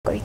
ቆይታ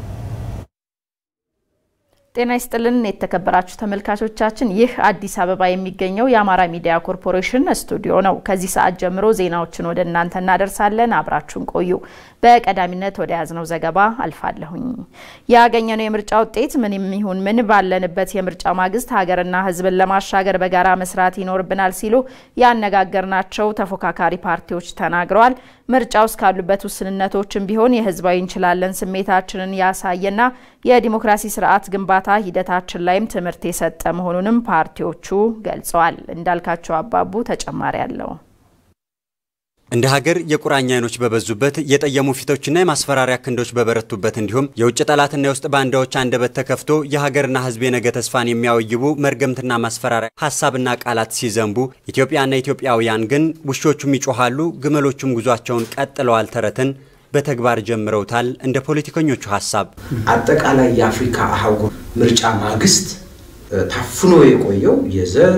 ጤና ይስጥልን የተከበራችሁ ተመልካቾቻችን፣ ይህ አዲስ አበባ የሚገኘው የአማራ ሚዲያ ኮርፖሬሽን ስቱዲዮ ነው። ከዚህ ሰዓት ጀምሮ ዜናዎችን ወደ እናንተ እናደርሳለን። አብራችሁን ቆዩ። በቀዳሚነት ወደ ያዝነው ዘገባ አልፋለሁኝ። ያገኘነው የምርጫ ውጤት ምንም ይሁን ምን ባለንበት የምርጫ ማግስት ሀገርና ሕዝብን ለማሻገር በጋራ መስራት ይኖርብናል ሲሉ ያነጋገርናቸው ተፎካካሪ ፓርቲዎች ተናግረዋል። ምርጫው እስካሉበት ውስንነቶችም ቢሆን የህዝባዊ እንችላለን ስሜታችንን ያሳየና የዲሞክራሲ ስርዓት ግንባታ ሂደታችን ላይም ትምህርት የሰጠ መሆኑንም ፓርቲዎቹ ገልጸዋል። እንዳልካቸው አባቡ ተጨማሪ አለው። እንደ ሀገር የቁራኛ አይኖች በበዙበት የጠየሙ ፊቶችና የማስፈራሪያ ክንዶች በበረቱበት እንዲሁም የውጭ ጠላትና የውስጥ ባንዳዎች አንደበት ተከፍቶ የሀገርና ህዝብ የነገ ተስፋን የሚያወይቡ መርገምትና ማስፈራሪያ ሀሳብና ቃላት ሲዘንቡ ኢትዮጵያና ኢትዮጵያውያን ግን ውሾቹም ይጮሃሉ፣ ግመሎቹም ጉዟቸውን ቀጥለዋል ተረትን በተግባር ጀምረውታል። እንደ ፖለቲከኞቹ ሀሳብ አጠቃላይ የአፍሪካ አህጉር ምርጫ ማግስት ታፍኖ የቆየው የዘር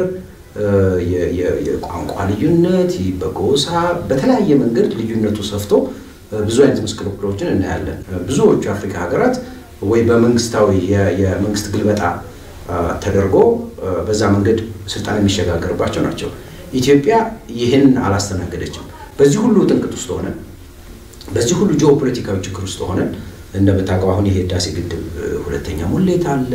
የቋንቋ ልዩነት በጎሳ በተለያየ መንገድ ልዩነቱ ሰፍቶ ብዙ አይነት ምስቅልቅሎችን እናያለን። ብዙዎቹ የአፍሪካ ሀገራት ወይ በመንግስታዊ የመንግስት ግልበጣ ተደርጎ በዛ መንገድ ስልጣን የሚሸጋገርባቸው ናቸው። ኢትዮጵያ ይህን አላስተናገደችም። በዚህ ሁሉ ጥንቅጥ ውስጥ ሆነን በዚህ ሁሉ ጂኦፖለቲካዊ ችግር ውስጥ ሆነን እንደምታውቀው አሁን ይሄ ህዳሴ ግድብ ሁለተኛ ሙሌት አለ።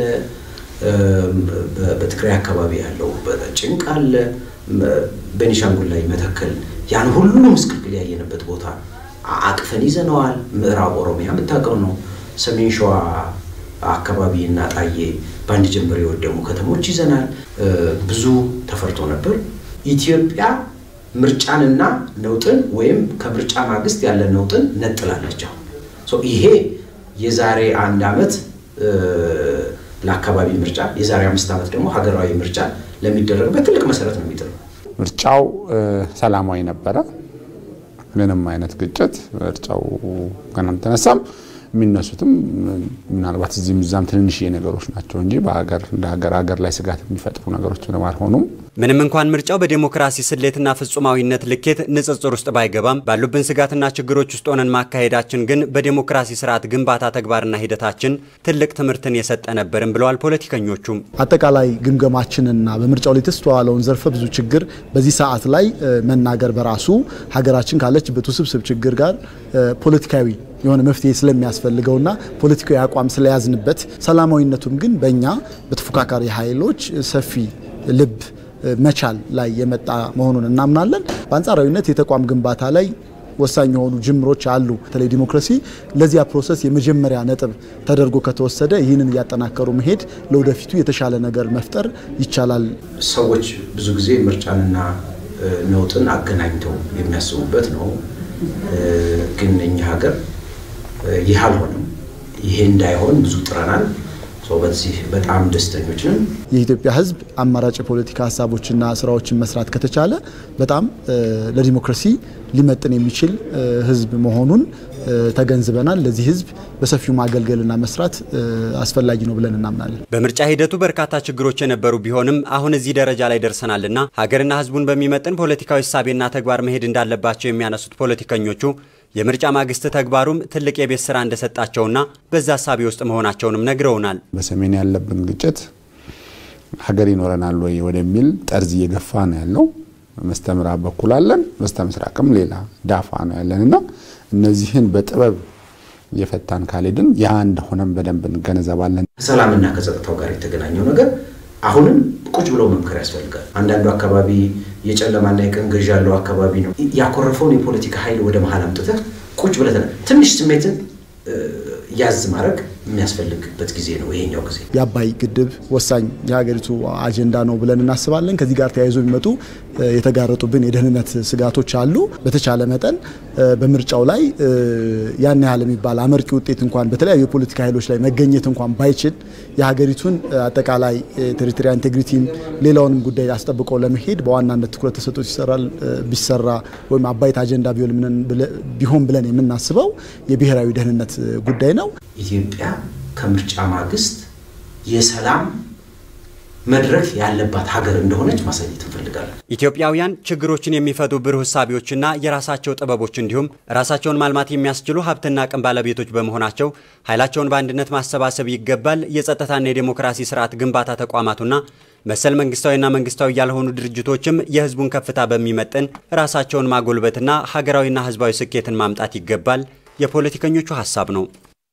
በትግራይ አካባቢ ያለው ጭንቅ አለ። ቤኒሻንጉል ላይ መተከል ያን ሁሉ ምስቅልቅል ያየንበት ቦታ አቅፈን ይዘነዋል። ምዕራብ ኦሮሚያ የምታውቀው ነው። ሰሜን ሸዋ አካባቢ እና ጣዬ በአንድ ጀንበር የወደሙ ከተሞች ይዘናል። ብዙ ተፈርቶ ነበር። ኢትዮጵያ ምርጫንና ነውጥን ወይም ከምርጫ ማግስት ያለ ነውጥን ነጥላለች። አሁን ይሄ የዛሬ አንድ ዓመት ለአካባቢ ምርጫ የዛሬ አምስት ዓመት ደግሞ ሀገራዊ ምርጫ ለሚደረግበት ትልቅ መሰረት ነው የሚጥለው። ምርጫው ሰላማዊ ነበረ። ምንም አይነት ግጭት ምርጫው ገና አልተነሳም። የሚነሱትም ምናልባት እዚህም እዛም ትንንሽዬ ነገሮች ናቸው እንጂ በሀገር እንደ ሀገር ሀገር ላይ ስጋት የሚፈጥሩ ነገሮች ምንም አልሆኑም። ምንም እንኳን ምርጫው በዴሞክራሲ ስሌትና ፍጹማዊነት ልኬት ንጽጽር ውስጥ ባይገባም ባሉብን ስጋትና ችግሮች ውስጥ ሆነን ማካሄዳችን ግን በዴሞክራሲ ስርዓት ግንባታ ተግባርና ሂደታችን ትልቅ ትምህርትን የሰጠ ነበርም ብለዋል ፖለቲከኞቹም። አጠቃላይ ግምገማችንና በምርጫው ላይ የተስተዋለውን ዘርፈ ብዙ ችግር በዚህ ሰዓት ላይ መናገር በራሱ ሀገራችን ካለችበት ውስብስብ ችግር ጋር ፖለቲካዊ የሆነ መፍትሄ ስለሚያስፈልገውና ፖለቲካዊ አቋም ስለያዝንበት ሰላማዊነቱም ግን በእኛ በተፎካካሪ ኃይሎች ሰፊ ልብ መቻል ላይ የመጣ መሆኑን እናምናለን። በአንጻራዊነት የተቋም ግንባታ ላይ ወሳኝ የሆኑ ጅምሮች አሉ። በተለይ ዲሞክራሲ ለዚያ ፕሮሰስ የመጀመሪያ ነጥብ ተደርጎ ከተወሰደ ይህንን እያጠናከሩ መሄድ ለወደፊቱ የተሻለ ነገር መፍጠር ይቻላል። ሰዎች ብዙ ጊዜ ምርጫንና ነውጥን አገናኝተው የሚያስቡበት ነው። ግን እኛ ሀገር ይህ አልሆነም። ይሄ እንዳይሆን ብዙ ጥረናል። በዚህ በጣም ደስተኞች ነን። የኢትዮጵያ ሕዝብ አማራጭ የፖለቲካ ሀሳቦችና ስራዎችን መስራት ከተቻለ በጣም ለዲሞክራሲ ሊመጥን የሚችል ሕዝብ መሆኑን ተገንዝበናል። ለዚህ ሕዝብ በሰፊው ማገልገልና መስራት አስፈላጊ ነው ብለን እናምናለን። በምርጫ ሂደቱ በርካታ ችግሮች የነበሩ ቢሆንም አሁን እዚህ ደረጃ ላይ ደርሰናልና ሀገርና ሕዝቡን በሚመጥን ፖለቲካዊ እሳቤና ተግባር መሄድ እንዳለባቸው የሚያነሱት ፖለቲከኞቹ የምርጫ ማግስት ተግባሩም ትልቅ የቤት ስራ እንደሰጣቸውና በዛ ሀሳቢ ውስጥ መሆናቸውንም ነግረውናል። በሰሜን ያለብን ግጭት ሀገር ይኖረናል ወይ ወደሚል ጠርዝ እየገፋ ነው ያለው። በስተ ምዕራብ በኩል አለን፣ በስተ ምስራቅም ሌላ ዳፋ ነው ያለን እና እነዚህን በጥበብ እየፈታን ካልሄድን ያ እንደሆነም በደንብ እንገነዘባለን። ከሰላምና ከጸጥታው ጋር የተገናኘው ነገር አሁንም ቁጭ ብለው መምከር ያስፈልጋል። አንዳንዱ አካባቢ የጨለማና የቀን ገዥ ያለው አካባቢ ነው። ያኮረፈውን የፖለቲካ ኃይል ወደ መሀል አምጥተህ ቁጭ ብለህ ትንሽ ስሜትን ያዝ ማድረግ የሚያስፈልግበት ጊዜ ነው ይሄኛው ጊዜ። የአባይ ግድብ ወሳኝ የሀገሪቱ አጀንዳ ነው ብለን እናስባለን። ከዚህ ጋር ተያይዞ የሚመጡ የተጋረጡብን የደህንነት ስጋቶች አሉ። በተቻለ መጠን በምርጫው ላይ ያን ያህል የሚባል አመርቂ ውጤት እንኳን በተለያዩ የፖለቲካ ኃይሎች ላይ መገኘት እንኳን ባይችል የሀገሪቱን አጠቃላይ ቴሪቶሪያል ኢንቴግሪቲም ሌላውንም ጉዳይ አስጠብቆ ለመሄድ በዋናነት ትኩረት ተሰጥቶ ይሰራል ቢሰራ ወይም አባይት አጀንዳ ቢሆን ብለን የምናስበው የብሔራዊ ደህንነት ጉዳይ ነው። ኢትዮጵያ ከምርጫ ማግስት የሰላም መድረክ ያለባት ሀገር እንደሆነች ማሳየት እንፈልጋለን። ኢትዮጵያውያን ችግሮችን የሚፈቱ ብሩህ እሳቤዎችና የራሳቸው ጥበቦች እንዲሁም ራሳቸውን ማልማት የሚያስችሉ ሀብትና አቅም ባለቤቶች በመሆናቸው ኃይላቸውን በአንድነት ማሰባሰብ ይገባል። የጸጥታና የዴሞክራሲ ስርዓት ግንባታ ተቋማቱና መሰል መንግስታዊና መንግስታዊ ያልሆኑ ድርጅቶችም የህዝቡን ከፍታ በሚመጥን ራሳቸውን ማጎልበትና ሀገራዊና ህዝባዊ ስኬትን ማምጣት ይገባል የፖለቲከኞቹ ሀሳብ ነው።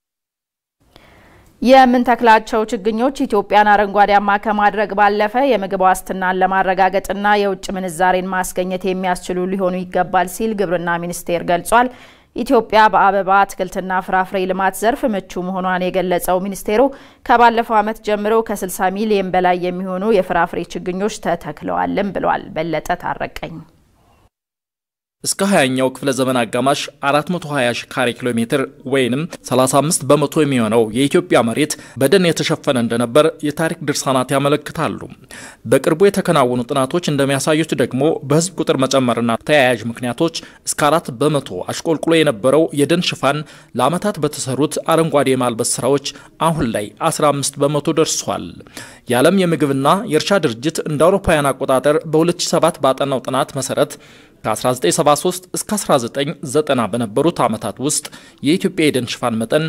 የምንተክላቸው ችግኞች ኢትዮጵያን አረንጓዴያማ ከማድረግ ባለፈ የምግብ ዋስትናን ለማረጋገጥና የውጭ ምንዛሬን ማስገኘት የሚያስችሉ ሊሆኑ ይገባል ሲል ግብርና ሚኒስቴር ገልጿል። ኢትዮጵያ በአበባ አትክልትና ፍራፍሬ ልማት ዘርፍ ምቹ መሆኗን የገለጸው ሚኒስቴሩ ከባለፈው ዓመት ጀምሮ ከ60 ሚሊዮን በላይ የሚሆኑ የፍራፍሬ ችግኞች ተተክለዋልም ብሏል። በለጠ ታረቀኝ እስከ 20ኛው ክፍለ ዘመን አጋማሽ 420 ሺህ ካሬ ኪሎ ሜትር ወይንም 35 በመቶ የሚሆነው የኢትዮጵያ መሬት በደን የተሸፈነ እንደነበር የታሪክ ድርሳናት ያመለክታሉ። በቅርቡ የተከናወኑ ጥናቶች እንደሚያሳዩት ደግሞ በሕዝብ ቁጥር መጨመርና ተያያዥ ምክንያቶች እስከ 4 በመቶ አሽቆልቁሎ የነበረው የደን ሽፋን ለዓመታት በተሰሩት አረንጓዴ የማልበስ ስራዎች አሁን ላይ 15 በመቶ ደርሷል። የዓለም የምግብና የእርሻ ድርጅት እንደ አውሮፓውያን አቆጣጠር በ2007 ባጠናው ጥናት መሰረት ከ1973 እስከ 1990 በነበሩት ዓመታት ውስጥ የኢትዮጵያ የደን ሽፋን መጠን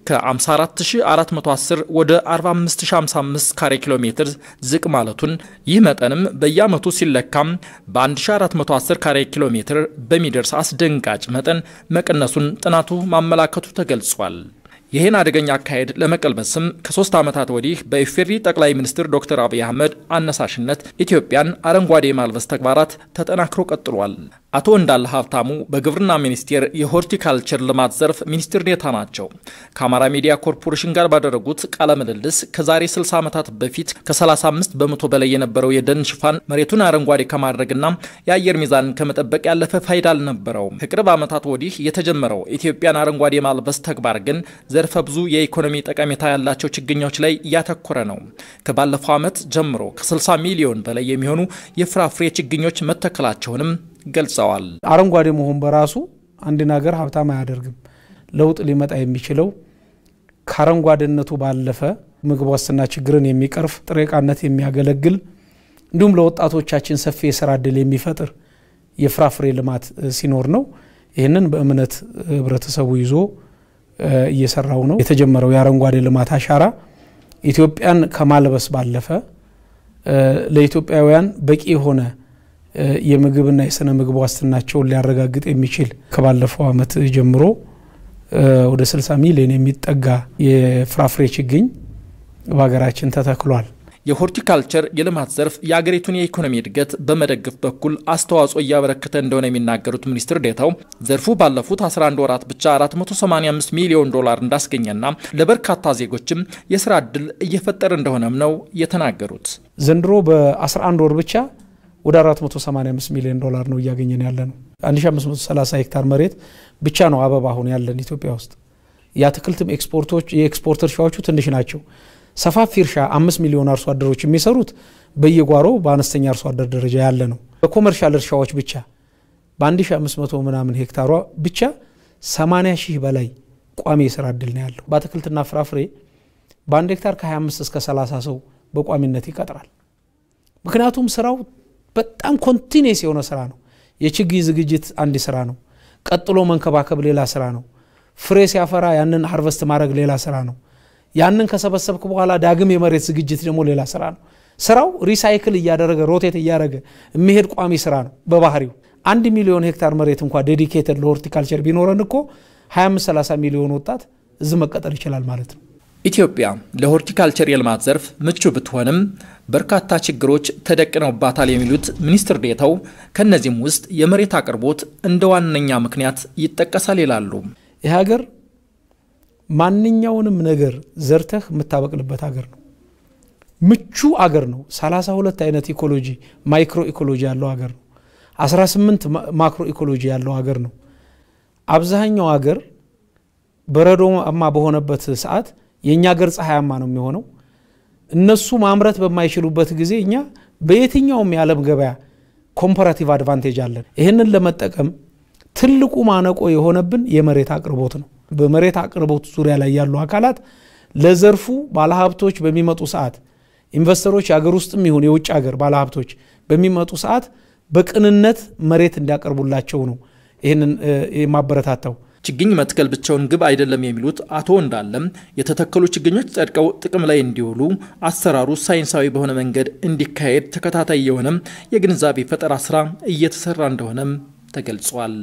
ከ54410 ወደ 45055 ካሬ ኪሎ ሜትር ዝቅ ማለቱን ይህ መጠንም በየዓመቱ ሲለካም በ1410 ካሬ ኪሎ ሜትር በሚደርስ አስደንጋጭ መጠን መቀነሱን ጥናቱ ማመላከቱ ተገልጿል። ይህን አደገኛ አካሄድ ለመቀልበስም ከሶስት ዓመታት ወዲህ በኢፌዴሪ ጠቅላይ ሚኒስትር ዶክተር አብይ አህመድ አነሳሽነት ኢትዮጵያን አረንጓዴ የማልበስ ተግባራት ተጠናክሮ ቀጥሏል። አቶ እንዳለ ሀብታሙ በግብርና ሚኒስቴር የሆርቲካልቸር ልማት ዘርፍ ሚኒስትር ዴኤታ ናቸው። ከአማራ ሚዲያ ኮርፖሬሽን ጋር ባደረጉት ቃለ ምልልስ ከዛሬ 60 ዓመታት በፊት ከ35 በመቶ በላይ የነበረው የደን ሽፋን መሬቱን አረንጓዴ ከማድረግና የአየር ሚዛንን ከመጠበቅ ያለፈ ፋይዳ አልነበረውም። ከቅርብ ዓመታት ወዲህ የተጀመረው ኢትዮጵያን አረንጓዴ የማልበስ ተግባር ግን ዘርፈ ብዙ የኢኮኖሚ ጠቀሜታ ያላቸው ችግኞች ላይ እያተኮረ ነው። ከባለፈው ዓመት ጀምሮ ከ60 ሚሊዮን በላይ የሚሆኑ የፍራፍሬ ችግኞች መተከላቸውንም ገልጸዋል። አረንጓዴ መሆን በራሱ አንድን ሀገር ሀብታም አያደርግም። ለውጥ ሊመጣ የሚችለው ከአረንጓዴነቱ ባለፈ ምግብ ዋስትና ችግርን የሚቀርፍ ጥሬ ዕቃነት የሚያገለግል እንዲሁም ለወጣቶቻችን ሰፊ የስራ እድል የሚፈጥር የፍራፍሬ ልማት ሲኖር ነው። ይህንን በእምነት ህብረተሰቡ ይዞ እየሰራው ነው። የተጀመረው የአረንጓዴ ልማት አሻራ ኢትዮጵያን ከማልበስ ባለፈ ለኢትዮጵያውያን በቂ የሆነ የምግብና የስነ ምግብ ዋስትናቸውን ሊያረጋግጥ የሚችል ከባለፈው ዓመት ጀምሮ ወደ 60 ሚሊዮን የሚጠጋ የፍራፍሬ ችግኝ በሀገራችን ተተክሏል። የሆርቲካልቸር የልማት ዘርፍ የአገሪቱን የኢኮኖሚ እድገት በመደገፍ በኩል አስተዋጽኦ እያበረከተ እንደሆነ የሚናገሩት ሚኒስትር ዴታው ዘርፉ ባለፉት 11 ወራት ብቻ 485 ሚሊዮን ዶላር እንዳስገኘና ለበርካታ ዜጎችም የስራ እድል እየፈጠረ እንደሆነም ነው የተናገሩት። ዘንድሮ በ11 ወር ብቻ ወደ 485 ሚሊዮን ዶላር ነው እያገኘን ያለ ነው። 1530 ሄክታር መሬት ብቻ ነው አበባ አሁን ያለን ኢትዮጵያ ውስጥ። የአትክልትም ኤክስፖርቶች የኤክስፖርት እርሻዎቹ ትንሽ ናቸው። ሰፋፊ እርሻ አምስት ሚሊዮን አርሶ አደሮች የሚሰሩት በየጓሮ በአነስተኛ አርሶ አደር ደረጃ ያለ ነው። በኮመርሻል እርሻዎች ብቻ በ1500 ምናምን ሄክታሯ ብቻ 80 ሺህ በላይ ቋሚ የስራ እድል ነው ያለው። በአትክልትና ፍራፍሬ በአንድ ሄክታር ከ25 እስከ 30 ሰው በቋሚነት ይቀጥራል። ምክንያቱም ስራው በጣም ኮንቲኔስ የሆነ ስራ ነው። የችግኝ ዝግጅት አንድ ስራ ነው። ቀጥሎ መንከባከብ ሌላ ስራ ነው። ፍሬ ሲያፈራ ያንን ሀርቨስት ማድረግ ሌላ ስራ ነው። ያንን ከሰበሰብክ በኋላ ዳግም የመሬት ዝግጅት ደግሞ ሌላ ስራ ነው። ስራው ሪሳይክል እያደረገ ሮቴት እያደረገ የሚሄድ ቋሚ ስራ ነው በባህሪው። አንድ ሚሊዮን ሄክታር መሬት እንኳ ዴዲኬትድ ለሆርቲካልቸር ቢኖረን እኮ 25 30 ሚሊዮን ወጣት እዚህ መቀጠር ይችላል ማለት ነው። ኢትዮጵያ ለሆርቲካልቸር የልማት ዘርፍ ምቹ ብትሆንም በርካታ ችግሮች ተደቅነውባታል የሚሉት ሚኒስትር ዴታው ከእነዚህም ውስጥ የመሬት አቅርቦት እንደ ዋነኛ ምክንያት ይጠቀሳል ይላሉ። ይህ ሀገር ማንኛውንም ነገር ዘርተህ የምታበቅልበት ሀገር ነው። ምቹ አገር ነው። 32 አይነት ኢኮሎጂ ማይክሮ ኢኮሎጂ ያለው ሀገር ነው። 18 ማክሮ ኢኮሎጂ ያለው ሀገር ነው። አብዛኛው ሀገር በረዶማ በሆነበት ሰዓት የእኛ ሀገር ፀሐያማ ነው የሚሆነው። እነሱ ማምረት በማይችሉበት ጊዜ እኛ በየትኛውም የዓለም ገበያ ኮምፐራቲቭ አድቫንቴጅ አለን። ይህንን ለመጠቀም ትልቁ ማነቆ የሆነብን የመሬት አቅርቦት ነው። በመሬት አቅርቦት ዙሪያ ላይ ያሉ አካላት ለዘርፉ ባለሀብቶች በሚመጡ ሰዓት ኢንቨስተሮች የአገር ውስጥም ይሁን የውጭ ሀገር ባለሀብቶች በሚመጡ ሰዓት በቅንነት መሬት እንዲያቀርቡላቸው ነው ይህንን የማበረታታው። ችግኝ መትከል ብቻውን ግብ አይደለም የሚሉት አቶ እንዳለም የተተከሉ ችግኞች ጸድቀው ጥቅም ላይ እንዲውሉ አሰራሩ ሳይንሳዊ በሆነ መንገድ እንዲካሄድ ተከታታይ የሆነም የግንዛቤ ፈጠራ ስራ እየተሰራ እንደሆነም ተገልጿል።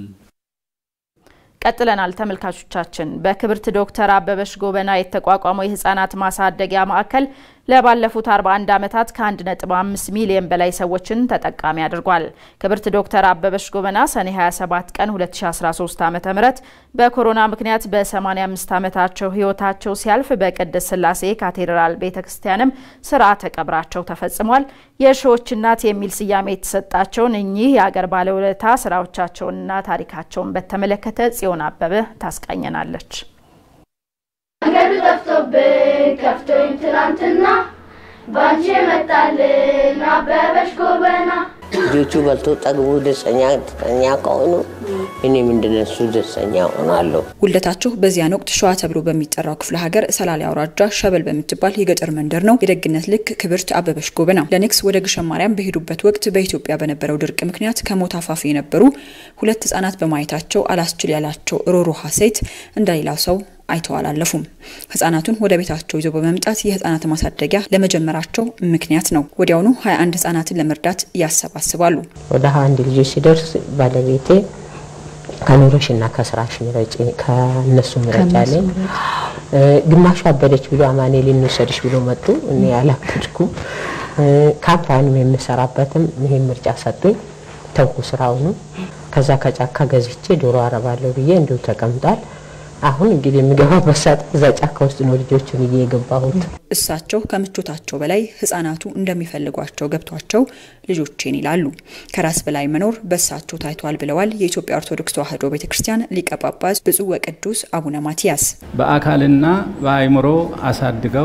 ቀጥለናል ተመልካቾቻችን። በክብርት ዶክተር አበበች ጎበና የተቋቋመው የህፃናት ማሳደጊያ ማዕከል ለባለፉት 41 ዓመታት ከ1.5 ሚሊዮን በላይ ሰዎችን ተጠቃሚ አድርጓል። ክብርት ዶክተር አበበች ጎበና ሰኔ 27 ቀን 2013 ዓ.ም በኮሮና ምክንያት በ85 ዓመታቸው ህይወታቸው ሲያልፍ በቅድስት ሥላሴ ካቴድራል ቤተክርስቲያንም ስርዓተ ቀብራቸው ተፈጽሟል። የሺዎች እናት የሚል ስያሜ የተሰጣቸውን እኚህ የአገር ባለውለታ ስራዎቻቸውንና ታሪካቸውን በተመለከተ ጽዮን አበበ ታስቃኘናለች። መንገዱ ጠፍቶብን ከፍቶኝ ትናንትና ባንቺ የመጣልን አበበች ጎበና ልጆቹ በልቶ ጠግቡ ደስተኛ ደስተኛ ከሆኑ እኔ ምንድነሱ ደስተኛ ሆናለሁ። ውልደታቸው በዚያን ወቅት ሸዋ ተብሎ በሚጠራው ክፍለ ሀገር ሰላሌ አውራጃ ሸበል በምትባል የገጠር መንደር ነው። የደግነት ልክ ክብርት አበበች ጎበና ለንግስ ወደ ግሸን ማርያም በሄዱበት ወቅት በኢትዮጵያ በነበረው ድርቅ ምክንያት ከሞት አፋፍ የነበሩ ሁለት ህጻናት በማየታቸው አላስችል ያላቸው ሮሮሃ ሴት እንደሌላው ሰው አይተው አላለፉም። ህጻናቱን ወደ ቤታቸው ይዘው በመምጣት የህጻናት ማሳደጊያ ለመጀመራቸው ምክንያት ነው። ወዲያውኑ 21 ህጻናትን ለመርዳት ያሰባስባሉ። ወደ ሀያ አንድ ልጆች ሲደርስ ባለቤቴ ከኑሮሽና ከስራሽ ምረጭ ከእነሱ ምረጭ አለኝ። ግማሹ አበደች ብሎ አማኔ ልንወሰድሽ ብሎ መጡ። እኔ አላበድኩም። ካምፓኒም የምሰራበትም ይሄን ምርጫ ሰጡኝ። ተውኩ ስራውኑ። ከዛ ከጫካ ገዝቼ ዶሮ አረባለሁ ብዬ እንዲሁ ተቀምጧል። አሁን እንግዲህ የሚገባበት ሰዓት እዛ ጫካ ውስጥ ነው ልጆቹን እየ የገባሁት። እሳቸው ከምቾታቸው በላይ ህጻናቱ እንደሚፈልጓቸው ገብቷቸው ልጆቼን ይላሉ። ከራስ በላይ መኖር በእሳቸው ታይቷል ብለዋል የኢትዮጵያ ኦርቶዶክስ ተዋሕዶ ቤተ ክርስቲያን ሊቀ ጳጳስ ብፁዕ ወቅዱስ አቡነ ማትያስ። በአካልና በአእምሮ አሳድገው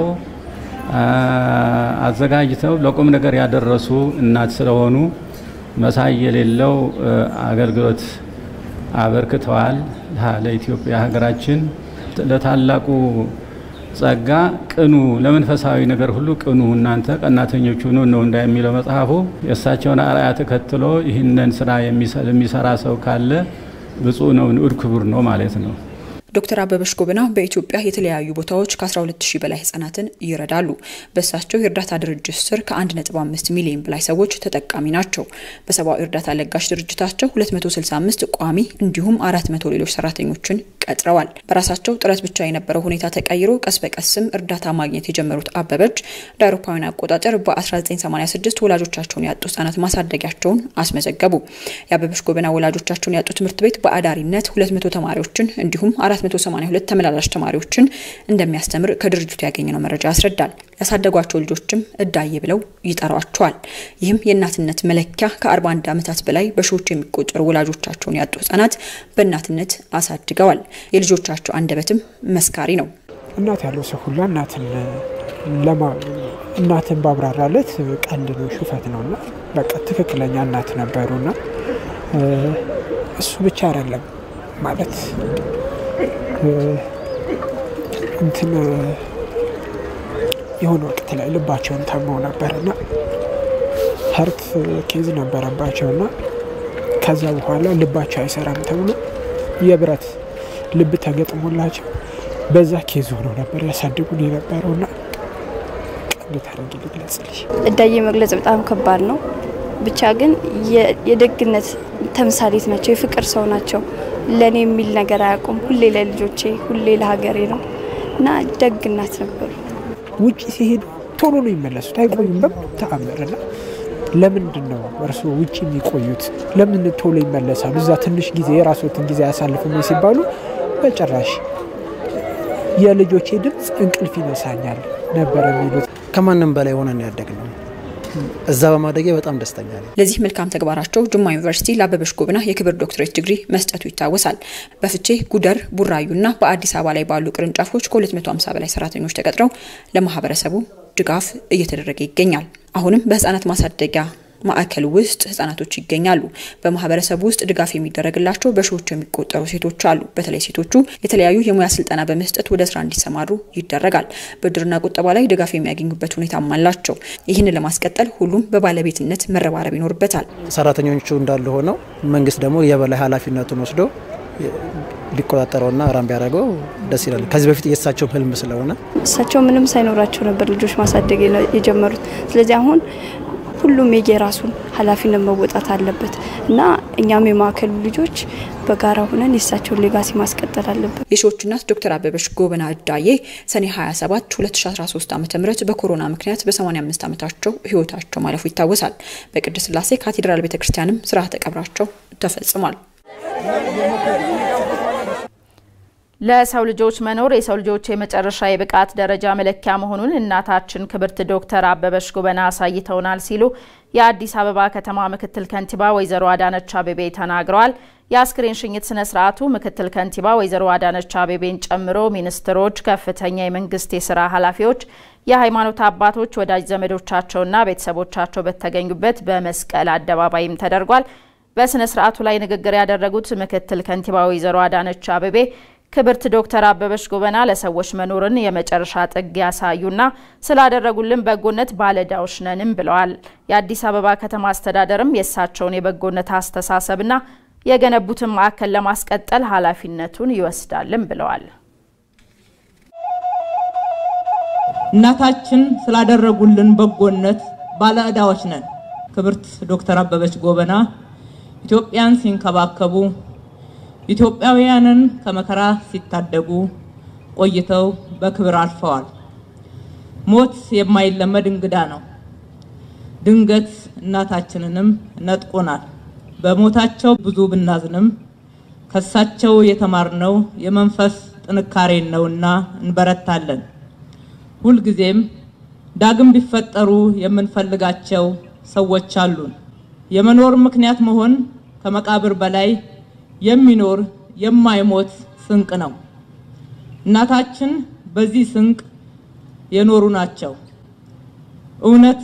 አዘጋጅተው ለቁም ነገር ያደረሱ እናት ስለሆኑ መሳይ የሌለው አገልግሎት አበርክተዋል። ለኢትዮጵያ ሀገራችን ለታላቁ ጸጋ ቅኑ፣ ለመንፈሳዊ ነገር ሁሉ ቅኑ፣ እናንተ ቀናተኞች ሁኑ ነው እንዳ የሚለው መጽሐፉ። የእሳቸውን አርአያ ተከትሎ ይህንን ስራ የሚሰራ ሰው ካለ ብፁዕ ነው፣ ንዑድ ክቡር ነው ማለት ነው። ዶክተር አበበች ጎበና በኢትዮጵያ የተለያዩ ቦታዎች ከ12000 በላይ ህጻናትን ይረዳሉ። በእሳቸው የእርዳታ ድርጅት ስር ከ1.5 ሚሊዮን በላይ ሰዎች ተጠቃሚ ናቸው። በሰብአዊ እርዳታ ለጋሽ ድርጅታቸው 265 ቋሚ እንዲሁም 400 ሌሎች ሰራተኞችን ቀጥረዋል። በራሳቸው ጥረት ብቻ የነበረው ሁኔታ ተቀይሮ ቀስ በቀስም እርዳታ ማግኘት የጀመሩት አበበች እንደ አውሮፓውያን አቆጣጠር በ1986 ወላጆቻቸውን ያጡ ህጻናት ማሳደጊያቸውን አስመዘገቡ። የአበበች ጎበና ወላጆቻቸውን ያጡ ትምህርት ቤት በአዳሪነት 200 ተማሪዎችን እንዲሁም 482 ተመላላሽ ተማሪዎችን እንደሚያስተምር ከድርጅቱ ያገኘነው መረጃ ያስረዳል። ያሳደጓቸው ልጆችም እዳዬ ብለው ይጠሯቸዋል። ይህም የእናትነት መለኪያ ከ41 ዓመታት በላይ በሺዎች የሚቆጠሩ ወላጆቻቸውን ያጡ ህጻናት በእናትነት አሳድገዋል። የልጆቻቸው አንደበትም መስካሪ ነው። እናት ያለው ሰው ሁላ እናትን እናትን ባብራራለት ቀልድ ነው፣ ሹፈት ነው እና በቃ ትክክለኛ እናት ነበሩና እሱ ብቻ አይደለም ማለት እንትን የሆነ ወቅት ላይ ልባቸውን ታመው ነበርና ሀርት ኬዝ ነበረባቸውና ከዛ በኋላ ልባቸው አይሰራም ተብሎ የብረት ልብ ተገጥሞላቸው በዛ ኬዝ ሆነው ነበር ያሳድጉን የነበረውና እንዴት አድርጌ ልግለጽልሽ? እዳዬ መግለጽ በጣም ከባድ ነው። ብቻ ግን የደግነት ተምሳሌት ናቸው። የፍቅር ሰው ናቸው። ለእኔ የሚል ነገር አያውቁም። ሁሌ ለልጆቼ፣ ሁሌ ለሀገሬ ነው እና ደግ እናት ነበሩ። ውጭ ሲሄዱ ቶሎ ነው የሚመለሱት፣ አይቆዩም በምንም ተአምርና ለምንድን ነው እርስዎ ውጭ የሚቆዩት? ለምን ቶሎ ይመለሳሉ? እዛ ትንሽ ጊዜ የራስዎትን ጊዜ አያሳልፉም ሲባሉ በጭራሽ የልጆቼ ድምፅ እንቅልፍ ይነሳኛል ነበር የሚሉት። ከማንም በላይ ሆነን ያደግነው እዛ በማደጌ በጣም ደስተኛ ነኝ። ለዚህ መልካም ተግባራቸው ጅማ ዩኒቨርሲቲ ለአበበች ጎበና የክብር ዶክትሬት ዲግሪ መስጠቱ ይታወሳል። በፍቼ ጉደር፣ ቡራዩና በአዲስ አበባ ላይ ባሉ ቅርንጫፎች ከ250 በላይ ሰራተኞች ተቀጥረው ለማህበረሰቡ ድጋፍ እየተደረገ ይገኛል። አሁንም በህጻናት ማሳደጊያ ማዕከል ውስጥ ህጻናቶች ይገኛሉ። በማህበረሰቡ ውስጥ ድጋፍ የሚደረግላቸው በሺዎች የሚቆጠሩ ሴቶች አሉ። በተለይ ሴቶቹ የተለያዩ የሙያ ስልጠና በመስጠት ወደ ስራ እንዲሰማሩ ይደረጋል። ብድርና ቁጠባ ላይ ድጋፍ የሚያገኙበት ሁኔታም አላቸው። ይህንን ለማስቀጠል ሁሉም በባለቤትነት መረባረብ ይኖርበታል። ሰራተኞቹ እንዳለ ሆነው መንግስት ደግሞ የበላይ ኃላፊነቱን ወስዶ ቢቆጣጠረውና ራም ቢያደርገው ደስ ይላል። ከዚህ በፊት የእሳቸውም ህልም ስለሆነ እሳቸው ምንም ሳይኖራቸው ነበር ልጆች ማሳደግ የጀመሩት። ስለዚህ አሁን ሁሉም የየራሱን ኃላፊነት መወጣት አለበት እና እኛም የማዕከሉ ልጆች በጋራ ሆነን የእሳቸውን ሌጋሲ ማስቀጠል አለበት። የሺዎች እናት ዶክተር አበበች ጎበና እዳዬ ሰኔ 27 2013 ዓ ም በኮሮና ምክንያት በ85 ዓመታቸው ህይወታቸው ማለፉ ይታወሳል። በቅድስት ሥላሴ ካቴድራል ቤተ ክርስቲያንም ስርዓተ ቀብራቸው ተፈጽሟል። ለሰው ልጆች መኖር የሰው ልጆች የመጨረሻ የብቃት ደረጃ መለኪያ መሆኑን እናታችን ክብርት ዶክተር አበበች ጎበና አሳይተውናል ሲሉ የአዲስ አበባ ከተማ ምክትል ከንቲባ ወይዘሮ አዳነች አቤቤ ተናግረዋል። የአስክሬን ሽኝት ስነ ስርዓቱ ምክትል ከንቲባ ወይዘሮ አዳነች አቤቤን ጨምሮ ሚኒስትሮች፣ ከፍተኛ የመንግስት የስራ ኃላፊዎች፣ የሃይማኖት አባቶች፣ ወዳጅ ዘመዶቻቸውና ቤተሰቦቻቸው በተገኙበት በመስቀል አደባባይም ተደርጓል። በስነ ስርዓቱ ላይ ንግግር ያደረጉት ምክትል ከንቲባ ወይዘሮ አዳነች አቤቤ ክብርት ዶክተር አበበች ጎበና ለሰዎች መኖርን የመጨረሻ ጥግ ያሳዩና ስላደረጉልን በጎነት ባለዕዳዎች ነንም ብለዋል። የአዲስ አበባ ከተማ አስተዳደርም የእሳቸውን የበጎነት አስተሳሰብና የገነቡትን ማዕከል ለማስቀጠል ኃላፊነቱን ይወስዳልም ብለዋል። እናታችን ስላደረጉልን በጎነት ባለዕዳዎች ነን። ክብርት ዶክተር አበበች ጎበና ኢትዮጵያን ሲንከባከቡ ኢትዮጵያውያንን ከመከራ ሲታደጉ ቆይተው በክብር አልፈዋል። ሞት የማይለመድ እንግዳ ነው። ድንገት እናታችንንም ነጥቆናል። በሞታቸው ብዙ ብናዝንም ከሳቸው የተማርነው የመንፈስ ጥንካሬን ነውና እንበረታለን። ሁልጊዜም ዳግም ቢፈጠሩ የምንፈልጋቸው ሰዎች አሉን። የመኖር ምክንያት መሆን ከመቃብር በላይ የሚኖር የማይሞት ስንቅ ነው። እናታችን በዚህ ስንቅ የኖሩ ናቸው። እውነት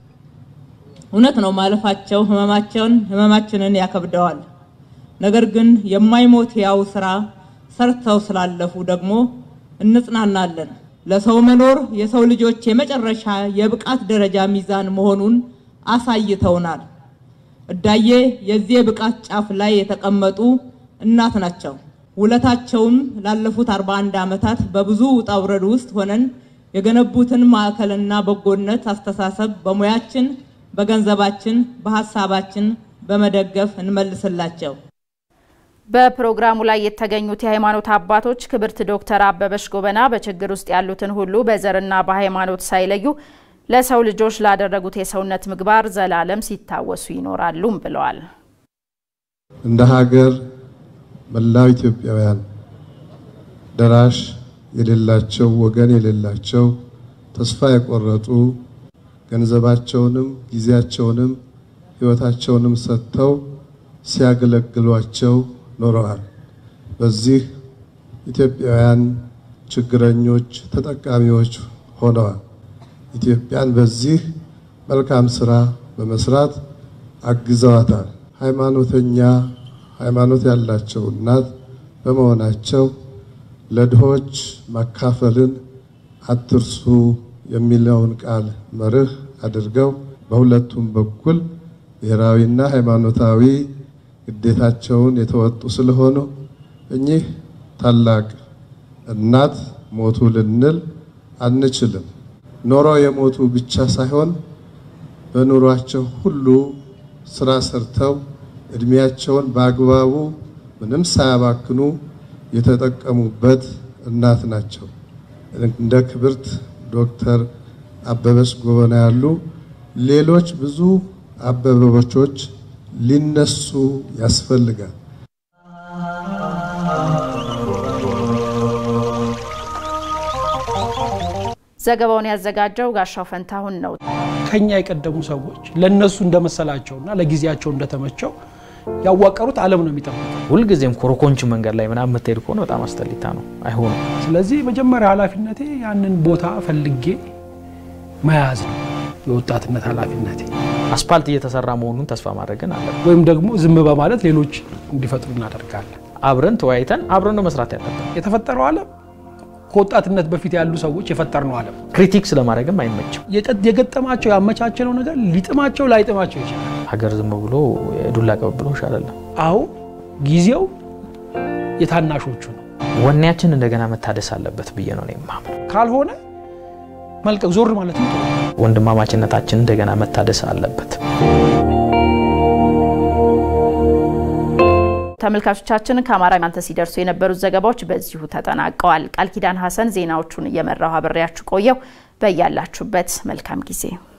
እውነት ነው ማለፋቸው ህመማቸውን ህመማችንን ያከብደዋል። ነገር ግን የማይሞት ያው ስራ ሰርተው ስላለፉ ደግሞ እንጽናናለን። ለሰው መኖር የሰው ልጆች የመጨረሻ የብቃት ደረጃ ሚዛን መሆኑን አሳይተውናል። እዳዬ የዚህ የብቃት ጫፍ ላይ የተቀመጡ እናት ናቸው። ውለታቸውም ላለፉት 41 ዓመታት በብዙ ውጣ ውረድ ውስጥ ሆነን የገነቡትን ማዕከልና በጎነት አስተሳሰብ በሙያችን፣ በገንዘባችን፣ በሀሳባችን በመደገፍ እንመልስላቸው። በፕሮግራሙ ላይ የተገኙት የሃይማኖት አባቶች ክብርት ዶክተር አበበች ጎበና በችግር ውስጥ ያሉትን ሁሉ በዘርና በሃይማኖት ሳይለዩ ለሰው ልጆች ላደረጉት የሰውነት ምግባር ዘላለም ሲታወሱ ይኖራሉም ብለዋል። እንደ ሀገር መላው ኢትዮጵያውያን ደራሽ የሌላቸው ወገን የሌላቸው ተስፋ የቆረጡ ገንዘባቸውንም ጊዜያቸውንም ሕይወታቸውንም ሰጥተው ሲያገለግሏቸው ኖረዋል። በዚህ ኢትዮጵያውያን ችግረኞች ተጠቃሚዎች ሆነዋል። ኢትዮጵያን በዚህ መልካም ስራ በመስራት አግዘዋታል። ሃይማኖተኛ ሃይማኖት ያላቸው እናት በመሆናቸው ለድሆች ማካፈልን አትርሱ የሚለውን ቃል መርህ አድርገው በሁለቱም በኩል ብሔራዊና ሃይማኖታዊ ግዴታቸውን የተወጡ ስለሆኑ እኚህ ታላቅ እናት ሞቱ ልንል አንችልም። ኖረው የሞቱ ብቻ ሳይሆን በኑሯቸው ሁሉ ስራ ሰርተው እድሜያቸውን በአግባቡ ምንም ሳያባክኑ የተጠቀሙበት እናት ናቸው። እንደ ክብርት ዶክተር አበበች ጎበና ያሉ ሌሎች ብዙ አበበቾች ሊነሱ ያስፈልጋል። ዘገባውን ያዘጋጀው ጋሻው ፈንታሁን ነው። ከኛ የቀደሙ ሰዎች ለነሱ እንደመሰላቸውና ለጊዜያቸው እንደተመቸው ያዋቀሩት ዓለም ነው የሚጠብቀው። ሁልጊዜም ኮረኮንች መንገድ ላይ ምናምን የምትሄድ ከሆነ በጣም አስጠሊታ ነው፣ አይሆንም። ስለዚህ መጀመሪያ ኃላፊነቴ ያንን ቦታ ፈልጌ መያዝ ነው። የወጣትነት ኃላፊነቴ። አስፓልት እየተሰራ መሆኑን ተስፋ ማድረግን አለ ወይም ደግሞ ዝም በማለት ሌሎች እንዲፈጥሩ እናደርጋለን። አብረን ተወያይተን አብረን ነው መስራት ያለብን። የተፈጠረው ዓለም ከወጣትነት በፊት ያሉ ሰዎች የፈጠርነው ዓለም ክሪቲክስ ለማድረግም አይመችም። የገጠማቸው ያመቻቸነው ነገር ሊጥማቸው ላይጥማቸው ይችላል። ሀገር ዝም ብሎ የዱላ ቅብብሎሽ አይደለም። አሁን ጊዜው የታናሾቹ ነው። ወኔያችን እንደገና መታደስ አለበት ብዬ ነው የማምነው። ካልሆነ መልቀቅ ዞር ማለት ነው። ወንድማማችነታችን እንደገና መታደስ አለበት። ተመልካቾቻችን ከአማራ እናንተ ሲደርሱ የነበሩት ዘገባዎች በዚሁ ተጠናቀዋል። ቃል ኪዳን ሀሰን ዜናዎቹን እየመራው አብሬያችሁ ቆየው። በያላችሁበት መልካም ጊዜ